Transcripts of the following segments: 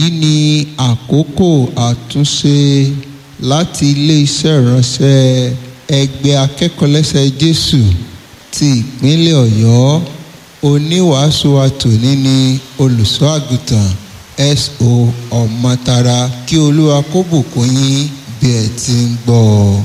èyí ni àkókò àtúnṣe láti ilé-iṣẹ́ ìránṣẹ́ ẹgbẹ́ akẹ́kọ̀ọ́lẹ́sẹ̀ jésù ti ìpínlẹ̀ ọ̀yọ́ oníwàásù wa tòní ni olùṣọ́ àgùntàn S.O. ọ̀mọ́tara kí olúwa kó bùkún yín bí ẹ ti ń gbọ́ ọ.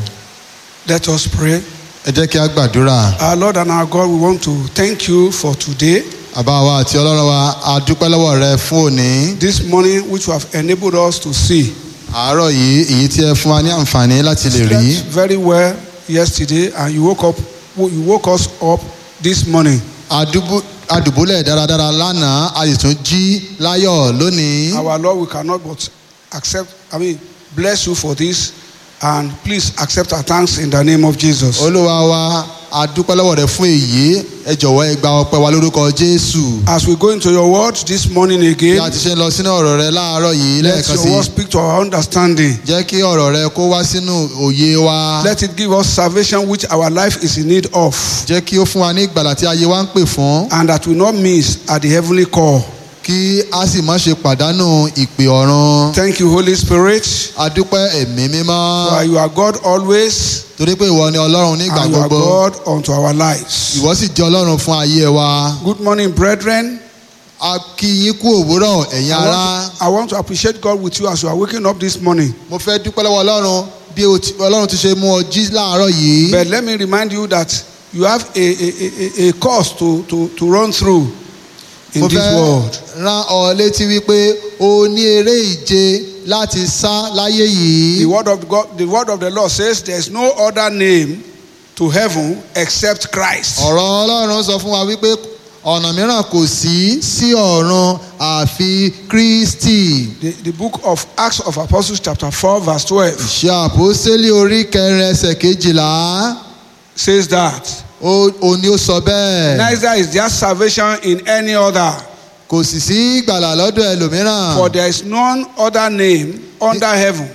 Let us pray. ẹ jẹ́ kí a gbàdúrà Our Lord and our God, we want to thank you for today, àbá wa àti ọlọ́run wa a dúpẹ́ lọ́wọ́ rẹ fún òní this morning, which you have enabled us to see. àárọ̀ yìí èyí tí ẹ fún wa ní àǹfààní láti lè rí Slept very well yesterday, and you woke up. You woke us up this morning. Adúbú- adùbúlẹ̀ dáradára lánàá a sì tún jí láyọ̀ lónìí Our Lord, we cannot but accept. I mean, bless you for this, and please accept our thanks in the name of Jesus. olúwa wa a dúpẹ́ lọ́wọ́ rẹ fún èyí ẹ jọ̀wọ́ ẹ gba ọpẹ́ wa lórúkọ jésù As we go into your word this morning bí again, a ti ṣe ń lọ sínú ọ̀rọ̀ rẹ láàárọ̀ yìí let lẹ́ẹ̀kan your sí word speak to our understanding. jẹ́ kí ọ̀rọ̀ rẹ kó wá sínú òye wa Let it give us salvation which our life is in need of, jẹ́ kí ó fún wa ní ìgbàlà tí ayé wa ń pè fún and that we not miss at the heavenly call. kí a sì má ṣe pàdánù ìpè ọ̀run Thank you, Holy Spirit. a dúpẹ́ ẹ̀mí mímọ́ For you are God always, torí pé ìwọ ni ọlọ́run nígbà and you are gbogbo God unto our lives. ìwọ sì jẹ́ ọlọ́run fún ayé wa Good morning, brethren. a kí yín kú òwúrọ̀ ẹ̀yin I ará want, to, I want to appreciate God with you as you are waking up this morning. mo fẹ́ dúpẹ́ lọ́wọ́ ọlọ́run bí o ti- ọlọ́run ti ṣe mú ọ jí láàárọ̀ yìí But let me remind you that you have a, a, a, a course to, to, to run through in mo this fẹ́ world. rán ọ létí wípé o ní eré ìje láti sá láyé yìí The word of God, the word of the Lord says there is no other name to heaven except Christ. ọ̀rọ̀ ọlọ́run sọ fún wa wípé ọ̀nà mìíràn kò sí sí ọ̀run àfi kristi The, the book of Acts of Apostles, chapter 4, verse 12, ṣe àpòsílẹ̀ orí kẹrin ẹsẹ̀ kejìlá says that. ó ó ní ó sọ bẹ́ẹ̀ Neither is there salvation in any other, kò sì sí ìgbàlà lọ́dọ̀ ẹlòmíràn for there is none other name under heaven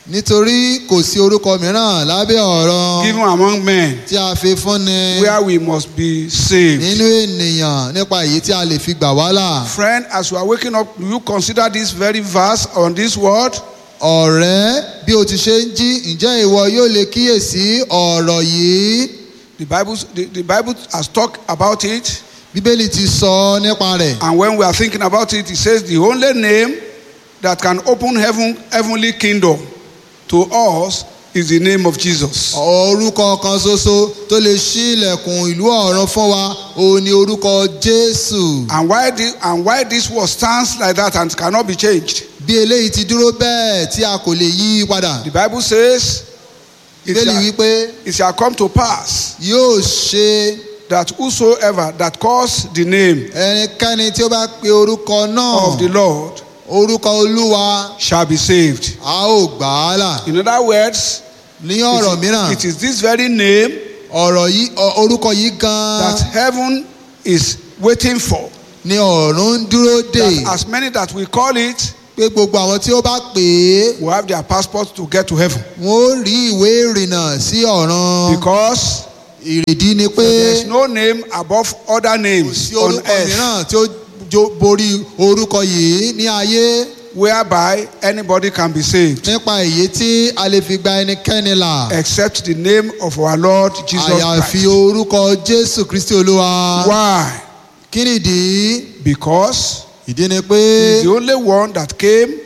nítorí kò sí orúkọ mìíràn lábẹ́ ọ̀run given among men tí a fi fúnni where we must be saved. nínú ènìyàn nípa èyí tí a lè fi gbà wá là. Friend, as you are waking up, do you consider this very verse on this word? ọ̀rẹ́ bí o ti ṣe ń jí ǹjẹ́ ìwọ yóò lè kíyèsí ọ̀rọ̀ yìí The Bible, the, the Bible has talked about it, bíbélì ti sọ nípa rẹ̀ and when we are thinking about it, it says the only name that can open heaven, heavenly kingdom to us is the name of Jesus. orúkọ kan ṣoṣo tó lè ṣí ilẹ̀kùn ìlú ọ̀run fún wa òun ni orúkọ jésù And why, the, and why this word stands like that and cannot be changed? bí eléyìí ti dúró bẹ́ẹ̀ tí a kò lè yí i padà The Bible says it bíbélì shall, wípé it shall come to pass yóò ṣe that whosoever that calls the name ẹnikẹ́ni tí ó bá pe orúkọ náà of the Lord orúkọ olúwa shall be saved. a ó gbà á là In other words, ní ọ̀rọ̀ mìíràn it is this very name ọ̀rọ̀ yìí ọ- orúkọ yìí that gan-an heaven is waiting for. ni ọ̀run ń dúró dè That as many that we call it pé gbogbo àwọn tí ó bá pè é will have their passport to get to heaven. wọn ó rí ìwé ìrìnnà sí ọ̀run Because ìrèdí ni pé there is no name above other kò names sí on orúkọ earth mìíràn tí ó jó- borí orúkọ yìí ní ayé whereby anybody can be saved nípa èyí tí a lè fi gba ẹnikẹ́ni là except the name of our Lord Jesus àyàfi Christ. orúkọ jésù kristi olúwa Why? kí nìdí Because ìdí ni he pé is the only one that came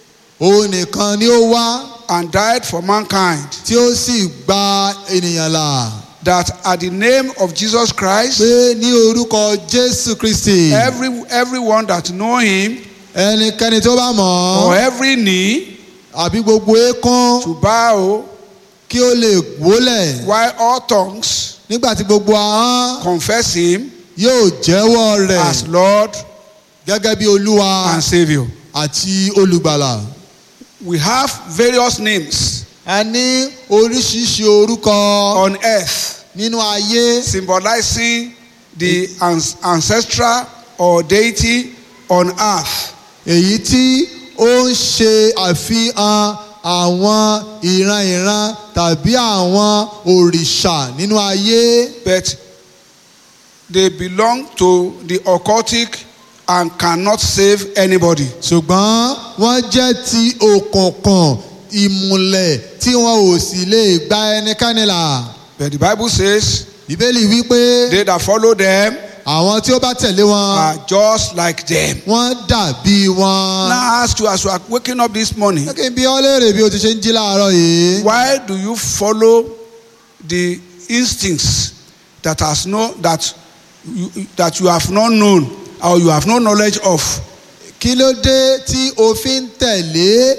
òun nìkan ni ó wá and died for mankind. tí ó sì gba ènìyàn là That at the name of Jesus Christ, pé ní orúkọ jésù kristi every everyone that know him ẹnikẹ́ni tó bá mọ̀ or ọ́ every knee àbí gbogbo eékún to bow kí ó lè wólẹ̀ while all tongues nígbà tí gbogbo ahọ́n confess him yóò jẹ́wọ́ rẹ̀ as Lord gẹ́gẹ́ bí olúwa and Savior. àti olùgbàlà. We have various names a ní oríṣiríṣi orúkọ on earth nínú ayé symbolizing the ans- ancestral or deity on earth. èyí tí ó ń ṣe àfihàn àwọn ìran-ìran tàbí àwọn òrìṣà nínú ayé but they belong to the occultic and cannot save anybody. ṣùgbọ́n wọ́n jẹ́ ti òkùnkùn ìmùlẹ̀ tí wọn ò sì lè gba ẹnikẹ́ni là. But the Bible says, bíbélì wí pé they that follow them àwọn tí ó bá tẹ̀lé wọn are just like them. wọ́n dàbí wọn. Now I ask you as you are waking up this morning, Jẹ́ kí n bí ọ́ léèrè bí o ti ṣe ń jí láàárọ̀ yìí. why do you follow the instincts that has no that you, that you have not known or you have no knowledge of? kí ló dé tí o fi ń tẹ̀lé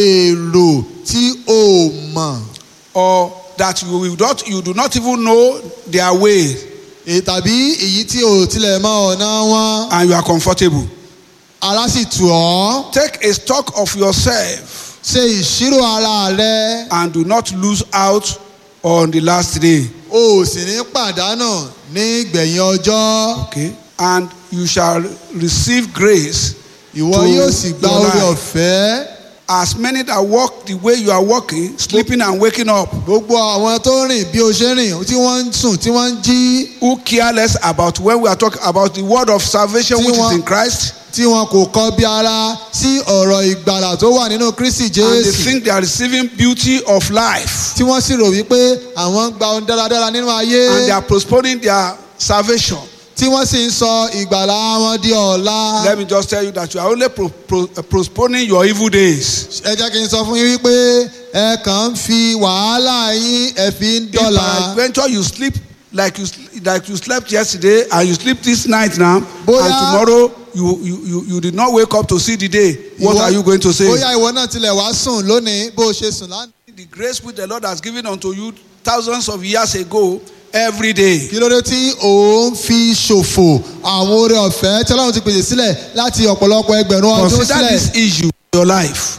èrò tí o mọ̀ or that you will not you do not even know their way Èyí tàbí èyí tí o tilẹ̀ mọ ọ̀nà wọn and you are comfortable. ara sì tù ọ́ Take a stock of yourself ṣe ìṣirò ara rẹ and do not lose out on the last day. o ò sì ní pàdánù ní ìgbẹ̀yìn ọjọ́ Okay? And you shall receive grace ìwọ To yóò sì gba your oore life. ọ̀fẹ́ as many that walk the way you are walking, sleeping and waking up, gbogbo àwọn tó rìn bí o ṣe rìn tí wọ́n ń sùn tí wọ́n ń jí who care less about when we are talking about the word of salvation Tí which is wọ́n- in Christ, tí wọn kò kọ bí ara sí ọ̀rọ̀ ìgbàlà tó wà nínú Kristi and they Jésù think they are receiving beauty of life, tí wọ́n sì rò wípé àwọn ń gba ohun dáradára nínú ayé and they are postponing their salvation. tí wọ́n sì ń sọ ìgbàlà wọn di ọ̀la. Let me just tell you that you are only pro- pro- postponing your evil days. ẹ jẹ́ kí n sọ fún yín wípé ẹ kàn ń fi wàhálà yín ẹ fi ń If dọ́là. peradventure you sleep like you sl- like you slept yesterday and you sleep this night now, Bóyá- and tomorrow you, you you you did not wake up to see the day, what Ìwọ- are you going to say? bóyá ìwọ náà tilẹ̀ wá sùn lónìí bó o ṣe sùn lánàá. The grace which the Lord has given unto you thousands of years ago, every day. kí ló dé tí òun fi ṣòfò àwọn oore ọ̀fẹ́ tí ọlọ́run ti pèsè sílẹ̀ láti ọ̀pọ̀lọpọ̀ ẹgbẹ̀rún ọdún Consider sílẹ̀. this issue in your life.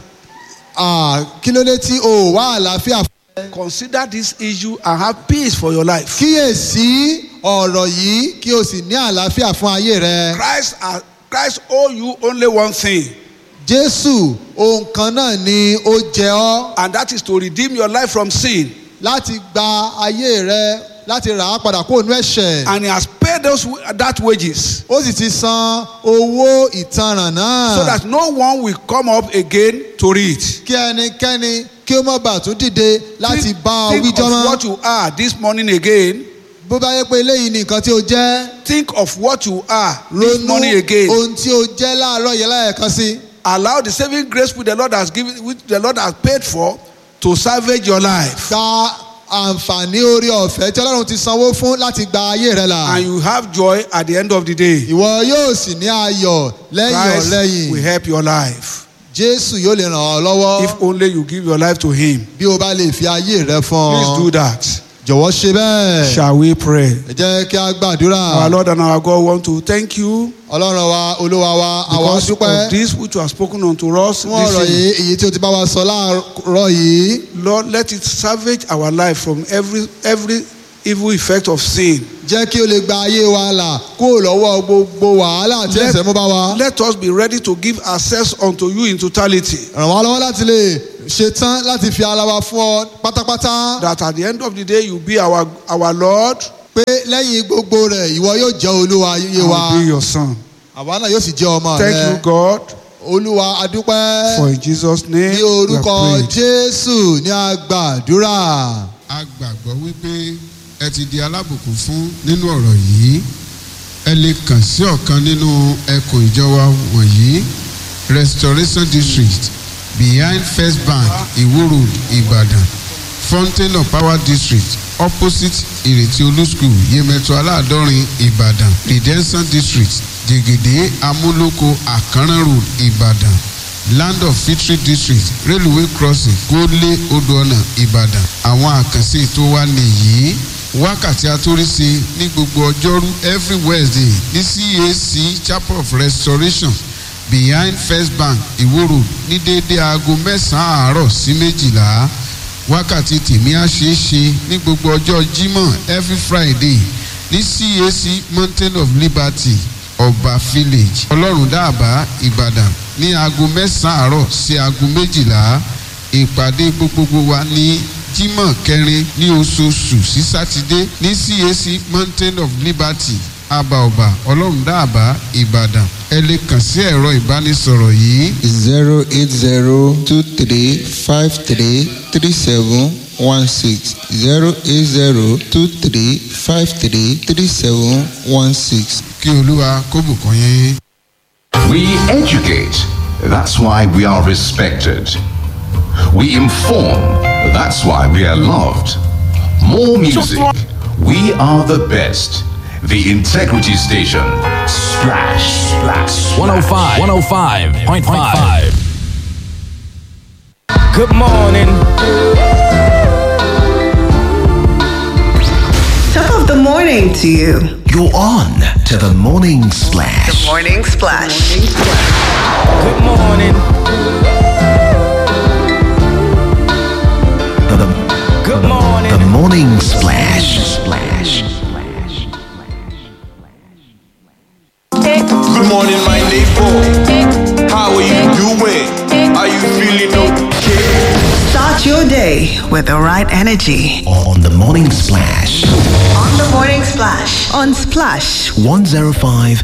Ah, kí ló dé tí o ò wá àlàáfíà fún Consider this issue and have peace for your life. kíyèsí ọ̀rọ̀ yìí kí o sì ní àlàáfíà fún ayé rẹ. Christ, uh, Christ owe you only one thing, jésù ohun kan náà ni ó jẹ ọ́ and that is to redeem your life from sin. láti gba ayé rẹ láti rà á padà kúrò nínú ẹ̀ṣẹ̀. And He has paid those that wages ó sì ti san owó ìtanràn náà. so that no one will come up again to read. kí ẹnikẹ́ni kí ó má bàa tún dìde láti Think, bá ọ think wíjọ́ of mọ́. what you are this morning again. bó bá yẹ pé eléyìí ni nǹkan tí o jẹ́ Think of what you are this ronú morning again. ohun tí o jẹ́ láàárọ̀ yẹn láyẹ̀kan sí. Allow the saving grace which the Lord has given, which the Lord has paid for, to salvage your life. gba àǹfààní orí ọ̀fẹ́ tí ọlọ́run ti sanwó fún láti gba ayé rẹ là. And you have joy at the end of the day. ìwọ yóò sì ní ayọ̀ lẹ́yìn Christ ọ̀lẹ́yìn. will help your life. jésù yóò lè ràn ọ́ lọ́wọ́ If only you give your life to Him. bí o bá lè fi ayé rẹ fún Please ọ. do that. jọ̀wọ́ ṣe bẹ́ẹ̀. Shall we pray? ẹ jẹ́ kí a gbàdúrà. Our Lord and our God want to thank you ọlọ́run wa olúwa wa àwa because dúpẹ́ of this which you have spoken unto us. fún ọ̀rọ̀ This yìí èyí tí o ti bá wa sọ láàárọ̀ yìí. Lord, let it salvage our life from every every evil effect of sin. jẹ́ kí o lè gba ayé wa là kúrò lọ́wọ́ gbogbo wàhálà tí ẹ̀ṣẹ̀ mú bá wa. Let us be ready to give access unto you in totality. ràn wá lọ́wọ́ láti lè ṣetán láti fi ara wa fún ọ pátápátá. That at the end of the day you be our our Lord pé lẹ́yìn gbogbo rẹ̀ ìwọ yóò jẹ́ olúwa ayé and wa. will be your son. àwa náà yóò sì jẹ́ ọmọ Thank you, rẹ. God, olúwa adúpẹ́. for in Jesus' name ní we have orúkọ prayed. jésù ní agbàdúrà. a gbàgbọ́ wípé ẹ ti di alábùkún fún nínú ọ̀rọ̀ yìí ẹ lè kàn sí ọ̀kan nínú ẹkùn ìjọba wọ̀nyí restoration district behind first bank iwo road ibadan fountain of power district opposite ìrètí olú school yemẹtu aláàdọ́rin ìbàdàn redemption district jẹgẹdẹ amúlòkó àkànrán road ìbàdàn land of victory district railway crossing gólé odò ọ̀nà ìbàdàn àwọn àkànṣe ètò wa nìyí wákàtí atóríṣe ní gbogbo ọjọ́rú every wednesday ní cac chapel of restoration behind first bank iwo road ní déédéé aago mẹ́sàn-án àárọ̀ sí méjìlá wákàtí tèmi á ṣeé ṣe ní gbogbo ọjọ́ jímọ̀ every friday ní cac mountain of liberty ọba village ọlọ́run dáàbá ìbàdàn ní aago mẹ́sàn-án àárọ̀ sí aago méjìlá ìpàdé gbogbogbò wa ní jímọ̀ kẹrin ní oṣooṣù sí sátidé ní cac mountain of liberty àbàọ̀bà ọlọ́run dáàbá ìbàdàn ẹ lè kàn sí ẹ̀rọ ìbánisọ̀rọ̀ yìí zero eight zero two three five three three seven one six zero eight zero two three five three three seven one six. kí olúwa kó bùkún yín. We educate. That's why we are respected. We inform. That's why we are loved. More music. We are the best. The Integrity Station. Splash, splash. 105, 105.5. Good morning. Top of the morning to you. You're on to the morning splash. Morning Splash. Good morning. The, the, Good morning. the morning splash. Splash. Splash. Good morning, my neighbor. How are you doing? Are you feeling okay? Start your day with the right energy. On the morning splash. On the Morning Splash. On Splash 105.5